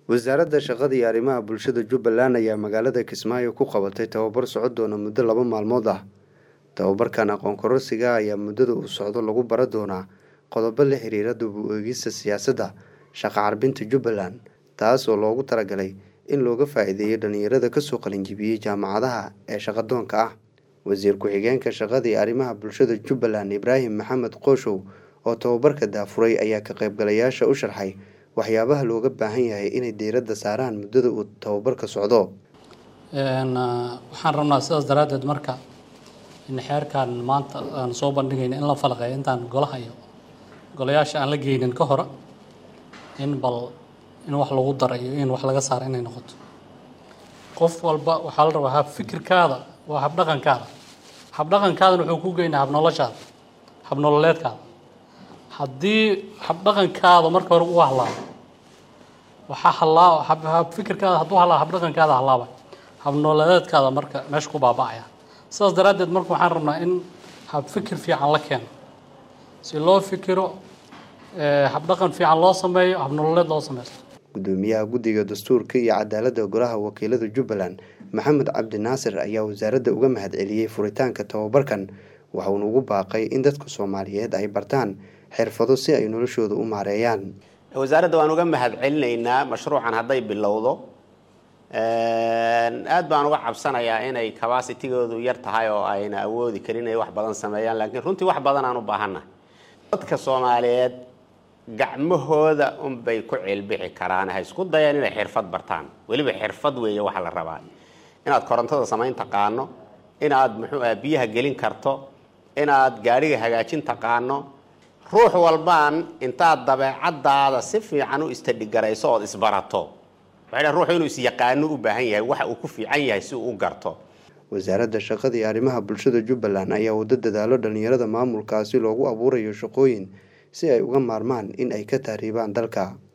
wasaaradda shaqada iyo arrimaha bulshada jubbaland ayaa magaalada kismaayo ku qabatay tababar socon doona muddo laba maalmood ah tababarkan aqoon kororsiga ayaa muddada uu socdo lagu bara doonaa qodobo la xiriira dib u eegista siyaasadda shaqa carbinta jubbaland taas oo loogu talagalay in looga faa-iideeyo dhalinyarada kasoo qalinjibiyey jaamacadaha ee shaqadoonka ah wasiir ku-xigeenka shaqada iyo arrimaha bulshada jubbaland ibraahim maxamed qooshow oo tababarka daafuray ayaa ka qaybgalayaasha u sharxay waxyaabaha looga baahan yahay inay diiradda saaraan muddada uu tababarka socdo waxaan rabnaa sidaas daraaddeed marka in xeerkan maanta aan soo bandhigayna in la falaqeeyo intaan golaha iyo golayaasha aan la geynin ka hore in bal in wax lagu darayo in wax laga saaro inay noqoto qof walba waxaa la rabaa hab fikirkaada waa habdhaqankaada habdhaqankaadana wuxuu ku geynaa habnoloshaada habnololeedkaada haddii habdhaqankaada marka hore u halaabo waxaa halaa hab fikirkaada hadduu halaa habdhaqankaada halaaba habnololeedkaada marka meesha ku baaba'aya sidaas daraaddeed marka waxaan rabnaa in hab fikir fiican la keeno si loo fikiro habdhaqan fiican loo sameeyo habnololeed loo sameysto gudoomiyaha guddiga dastuurka iyo cadaaladda golaha wakiilada jubbaland maxamed cabdi naasir ayaa wasaaradda uga mahad celiyey furitaanka tababarkan waxauna ugu baaqay in dadka soomaaliyeed ay bartaan xirfado si ay noloshooda u maareeyaan wasaaradda waan uga mahad celinaynaa mashruucan hadday bilowdo aad baan uga cabsanayaa inay cabacitigoodu yar tahay oo ayna awoodi karin inay wax badan sameeyaan laakiin runtii wax badan aan u baahannahay dadka soomaaliyeed gacmahooda unbay ku ceelbixi karaan ha isku dayaan inay xirfad bartaan weliba xirfad weeye waxa la rabaa inaad korontada samayn taqaano inaad muxuu ah biyaha gelin karto inaad gaadhiga hagaajin taqaano ruux walbaan intaad dabeecadaada si fiican u istadhigarayso ood isbarato waxay ruuxu inuu isyaqaano u baahan yahay waxa uu ku fiican yahay si uu u garto wasaaradda shaqada iyo arrimaha bulshada jubbaland ayaa wado dadaalo dhalinyarada maamulkaasi loogu abuurayo shaqooyin si ay uga maarmaan in ay ka tahriibaan dalka